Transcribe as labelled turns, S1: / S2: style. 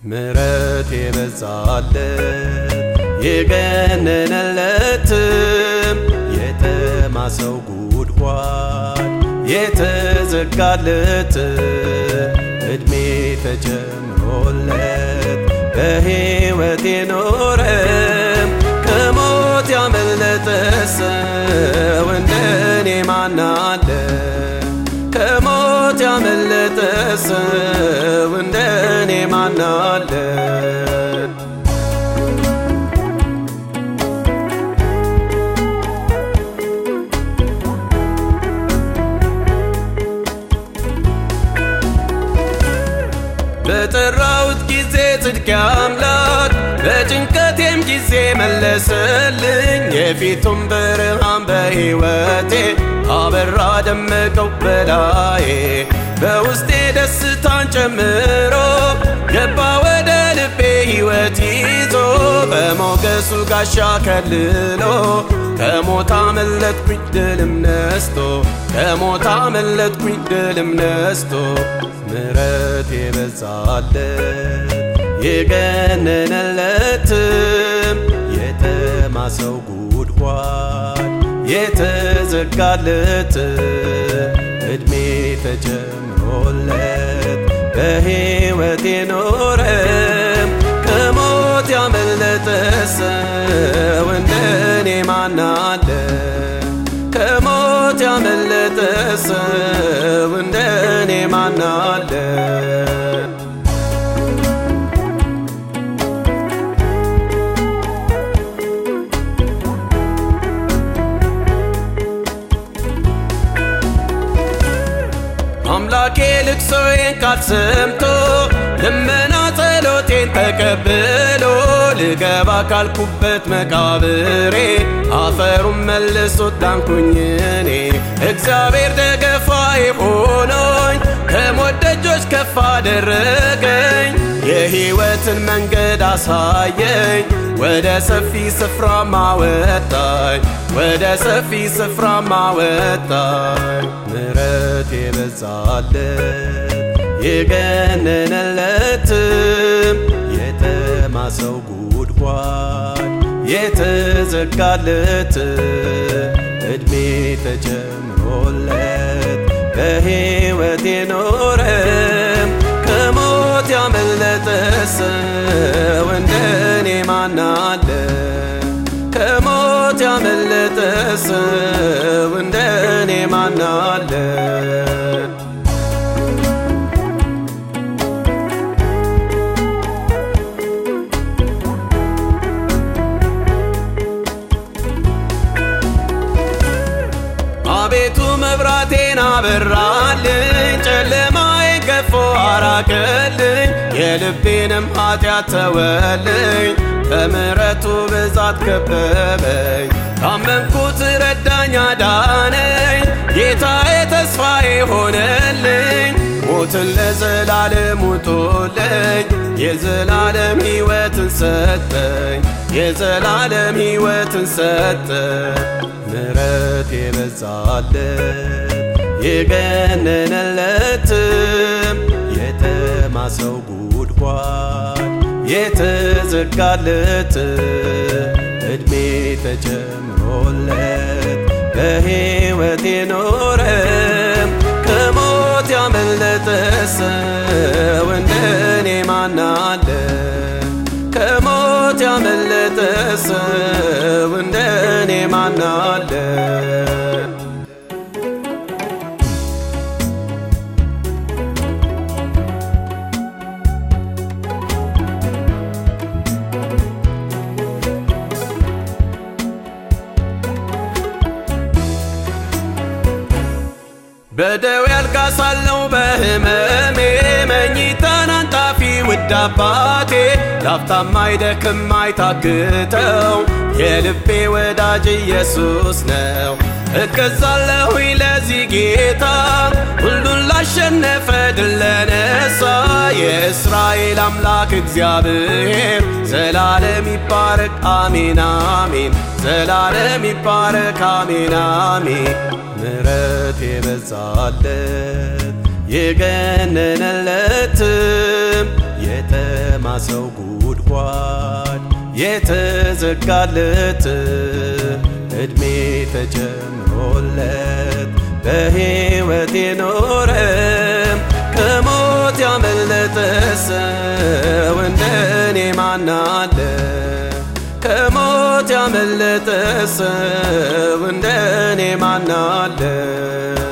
S1: ምሕረት የበዛለት የገነነለትም የተማሰው ጉድጓድ የተዘጋለት ዕድሜ ተጨምሮለት በሕይወት የኖረም ከሞት ያመለጠ ሰው እንደኔ ማናለ? ከሞት ያመለጠ ሰው እንደኔ ማናለ? በጠራሁት ጊዜ ጽድቅ አምላክ በጭንቀቴም ጊዜ መለሰልኝ። የፊቱን ብርሃን በሕይወቴ አበራ ደመቀው በላዬ በውስጤ ደስታን ጨምሮ ገባ ወደ ልቤ ሕይወት ይዞ በሞገሱ ጋሻ ከልሎ ከሞት አመለጥኩኝ ድልም ነስቶ ከሞት አመለጥኩኝ ድልም ነስቶ ምሕረት የበዛለት የገነነለትም የተማሰው ጉድጓድ የተዘጋለት ዕድሜ ተጨምሮለት በሕይወት የኖረም ከሞት ያመለጠ ሰው እንደኔ ማናለ? ከሞት ያመለጠ ሰው እንደኔ ማናለ? አምላኬ ልቅሶዬን ቃል ሰምቶ ልመና ጸሎቴን ተቀብሎ ልገባ ካልኩበት መቃብሬ አፈሩን መልሶት ዳንኩኝ እኔ እግዚአብሔር ደገፋዬ ሆኖኝ ከሞት ደጆች ከፍ አደረገኝ የሕይወትን መንገድ አሳየኝ ወደ ሰፊ ስፍራ ማወጣኝ ወደ ሰፊ ስፍራ ማወጣኝ ምሕረት የበዛለት የገነነለትም የተማሰው ጉድጓድ የተዘጋለት ዕድሜ ተጨምሮለት በሕይወት የኖረም ከሞት ያመለጠ ሰው እንደኔ ማናለ? ከሞት ያመለጠ ሰው እንደኔ ማናለ? አቤቱ መብራቴን አበራልኝ፣ ጨለማዬን ገፎ አራቀልኝ፣ የልቤንም ኃጢአት ተወልኝ፣ በምሕረቱ ብዛት ከበበኝ፣ ካመንኩት ረዳኝ አዳነኝ፣ ጌታዬ ተስፋዬ ሆነልኝ፣ ሞትን ለዘላለም ውጦልኝ፣ የዘላለም ሕይወትን ሰጠኝ፣ የዘላለም ሕይወትን ሰጠኝ። ምሕረት የበዛለት የገነነለትም የተማሰው ጉድጓድ የተዘጋለት ዕድሜ ተጨምሮለት በሕይወት የኖረም ከሞት ያመለጠ ሰው እንደኔ ማናለ? ከሞት ያመለጠ ሰው እንደኔ ማናለ? በደዌ አልጋ ሳለው በሕመሜ መኝታን አንጣፊ ውድ አባቴ ላፍታም አይደክም አይታክተው የልቤ ወዳጅ ኢየሱስ ነው። እገዛለሁኝ ለዚህ ጌታ ሁሉን ላሸነፈ ድል ለነሳ የእስራኤል አምላክ እግዚአብሔር ዘላለም ይባረክ አሜን አሜን ዘላለም ይባረክ አሜን አሜን ምሕረት የበዛለት የገነነለትም የተማ ሰው ጉድጓድ የተዘጋለት እድሜ ተጨምሮለት በሕይወት የኖረ ከሞት ያመለጠ ሰው እንደኔ ማናለ? ከሞት ያመለጠ ሰው እንደኔ ማናለ?